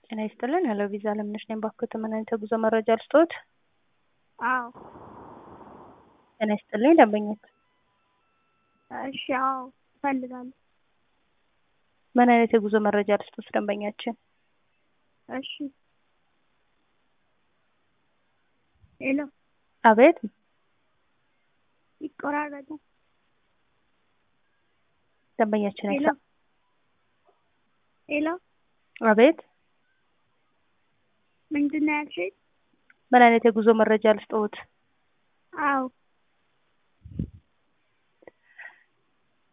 ጤና ይስጥልን ሄሎ ቪዛ አለምነሽ ነኝ። ባክዎት ምን አይነት የጉዞ መረጃ ልስጥዎት? አዎ ጤና ይስጥልኝ ደንበኞች እሺ አዎ እፈልጋለሁ። ምን አይነት የጉዞ መረጃ ልስጥዎት ደንበኛችን? እሺ ሄሎ አቤት ይቆራረጣል። ደንበኛችን ሄሎ አይሰማም። ሄሎ አቤት ምንድን ነው ያልሽኝ? ምን አይነት የጉዞ መረጃ ልስጥዎት? አዎ